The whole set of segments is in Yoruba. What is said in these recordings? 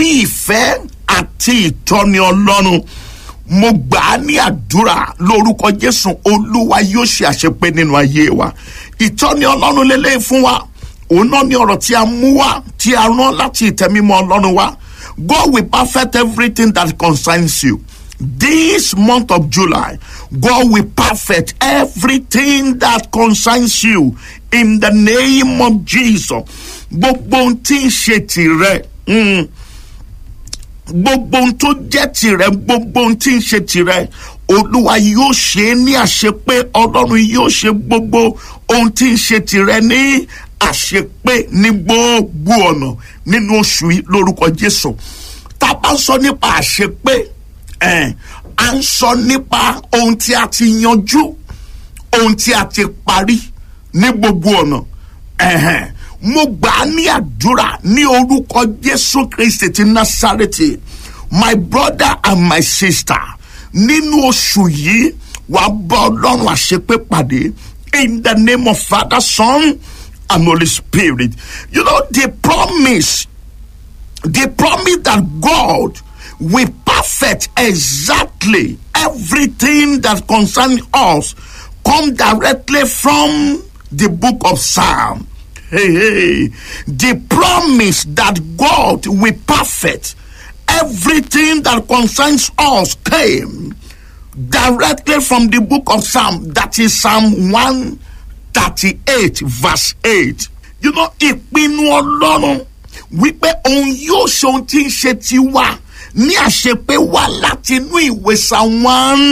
bí ìfẹ́ àti ìtọ́ni ọlọ́run mo gbà á ní àdúrà lórúkọ jésù olúwa yóò ṣe àṣepé nínú ayé wa ìtọ́ni ọlọ́run lélẹ́yìn fún wa òun náà ní ọ̀rọ̀ tí a mú wá tí a rán láti ìtẹ́mímọ́ ọlọ́run wá God will perfect everything that concerns you this month of July God will perfect everything that concerns you in the name of Jesus gbogbo ohun tí ń ṣe tìrẹ. Mm gbogbo ohun tó jẹ́ tirẹ̀ gbogbo ohun tí ń ṣe tirẹ̀ olúwa yóò ṣe é ní àṣepé ọlọ́run yóò ṣe gbogbo ohun tí ń ṣe tirẹ̀ ní àṣepé ní gbogbo ọ̀nà nínú oṣù yìí lórúkọ jésù tá a bá ń sọ nípa àṣepé ẹ̀ à ń sọ nípa ohun tí a ti yanjú ohun tí a ti parí ní gbogbo ọ̀nà ẹ̀hẹ̀n mo gbà á ní àdúrà ní orúkọ jésù kristi ti násàrètì my brother and my sister nínú oṣù yìí wàá bá ọlọ́run àṣepé pàdé in the name of father son and holy spirit you know the promise the promise that god will perfect exactly everything that concerns us come directly from the book of psalm hey, hey, the promise that God will perfect everything that concerns us came directly from the book of Psalm, that is Psalm 138, verse 8. You know, ìpinnu ọlọ́run wípé òun yóò ṣe ohun tí ń ṣe tiwa ní àṣepé wá láti inú ìwé Psalm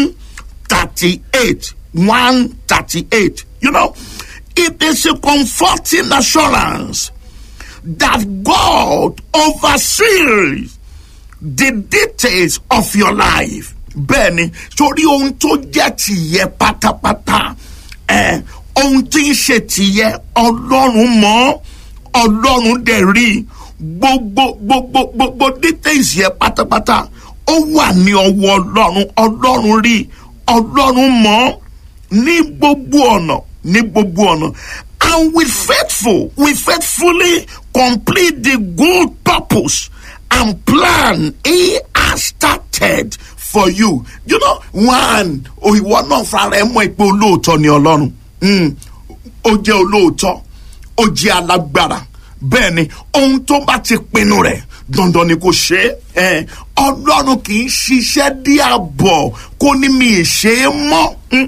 138, 138. You know, it is a comforting assurance that God oversees the details of your life. Bẹ́ẹ̀ni, torí ohun tó jẹ́ tìyẹ pátápátá, ẹ̀ ohun tí ń ṣe tìyẹ ọlọ́run mọ̀ ọlọ́run dẹ̀ rí gbogbo gbogbo gbogbo details yẹ pátápátá ó wà ní ọwọ́ ọlọ́run ọlọ́run rí ọlọ́run mọ̀ ní gbogbo ọ̀nà ní gbogbo ọ̀nà and with faithful we faithfully complete the good purpose and plan he has started for you you know one òyìnbó náà fara ẹ mọ̀ pé olóòótọ́ ni ọlọ́run ó jẹ́ olóòótọ́ ó jẹ́ alágbára bẹ́ẹ̀ ni ohun tó bá ti pinnu rẹ̀ dandan ni kò ṣe é ọlọ́run kì í ṣiṣẹ́ dí àbọ̀ kó ní mi ì ṣe é mọ́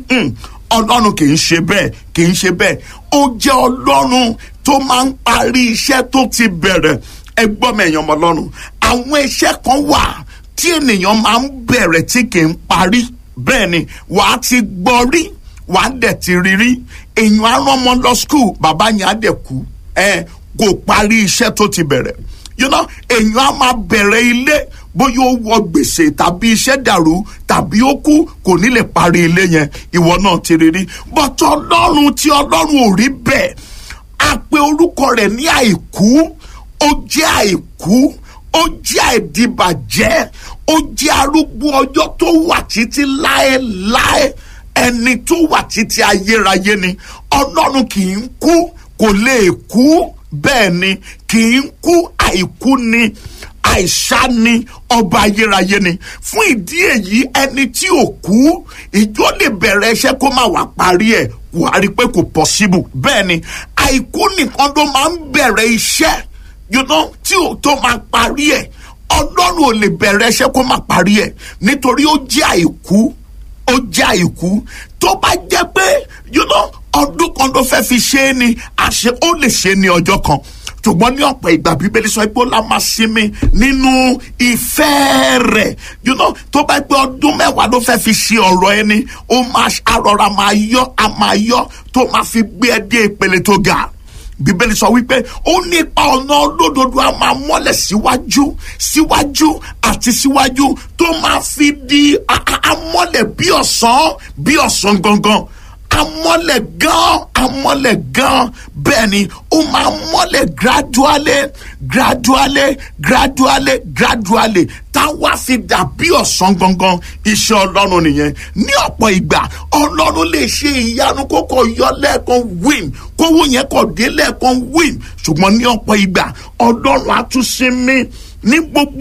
ọlọ́run kì í ṣe bẹ́ẹ̀ kì í ṣe bẹ́ẹ̀ ó jẹ́ ọlọ́run tó máa ń parí iṣẹ́ tó ti bẹ̀rẹ̀ ẹ gbọ́ mi èèyàn ọmọ ọlọ́run àwọn iṣẹ́ kan wà tí ènìyàn máa ń bẹ̀rẹ̀ tí kì í parí bẹ́ẹ̀ ni wàá ti gbọ́ rí wàá dẹ̀ ti rí rí èèyàn á rán ọmọ lọ skul bàbá yẹn á dẹ̀ kú ẹ kò parí iṣẹ́ tó ti bẹ̀rẹ̀ you know èèyàn á máa bẹ̀rẹ̀ ilé bóyá ó wọ gbèsè tàbí iṣẹ́ dàrú tàbí ó kú kò ní lè parí ilé yẹn ìwọ náà ti rí rí bọ́tọ̀ ọlọ́run tí ọlọ́run ò rí bẹ́ẹ̀ a pe orúkọ rẹ̀ ní àìkú ó jẹ́ àìkú ó jẹ́ àìdìbàjẹ́ ó jẹ́ arúgbó ọjọ́ tó wà títí láéláé ẹni tó wà títí ayérayé ni ọlọ́run kì í kú kò lè kú bẹ́ẹ̀ ni kì í kú àìkú ni àìsá ni ọba ayérayé ni fún ìdí èyí ẹni tí ò kú ìjọ lè bẹ̀rẹ̀ iṣẹ́ kó má wàá parí ẹ̀ wà á rí i pé kò possible bẹ́ẹ̀ ni àìkú nìkan ló máa ń bẹ̀rẹ̀ iṣẹ́ you know, tí ò tó máa parí ẹ̀ ọlọ́run ò lè bẹ̀rẹ̀ iṣẹ́ kó má parí ẹ̀ nítorí ó jẹ́ àìkú ó jẹ́ àìkú tó bá jẹ́ pé you know, ọdún kan ló fẹ́ fi ṣe é ni àṣẹ ó lè ṣe é ní ọjọ́ kan ṣùgbọ́n ní ọ̀pọ̀ ìgbà bíbélì sọ pé ó la máa sinmi nínú ìfẹ́ rẹ̀ you know, tó bá gbé ọdún mẹ́wàá ló fẹ́ fi ṣe ọ̀rọ̀ ẹni ó máa arọra máa yọ a máa yọ tó máa fi gbé ẹ dé ìpele tó ga bíbélì sọ wípé ó nípa ọ̀nà olódodo a máa mọ́lẹ̀ síwájú síwájú àti síwájú tó máa fi di amọ́lẹ̀ bí ọ̀sán bí ọ̀sán gangan amọ́lẹ̀ gan amọ́lẹ̀ gan bẹ́ẹ̀ ni ó máa mọ́lẹ̀ gradually gradually gradually gradually táwa fi dà bí ọ̀sán gangan iṣẹ́ ọlọ́run nìyẹn ní ọ̀pọ̀ ìgbà ọlọ́run lè ṣe ìyanu kókò yọ lẹ́ẹ̀kan win kówó yẹn kò dé lẹ́ẹ̀kan win ṣùgbọ́n ní ọ̀pọ̀ ìgbà ọlọ́run á tún sinmi ní gbogbo.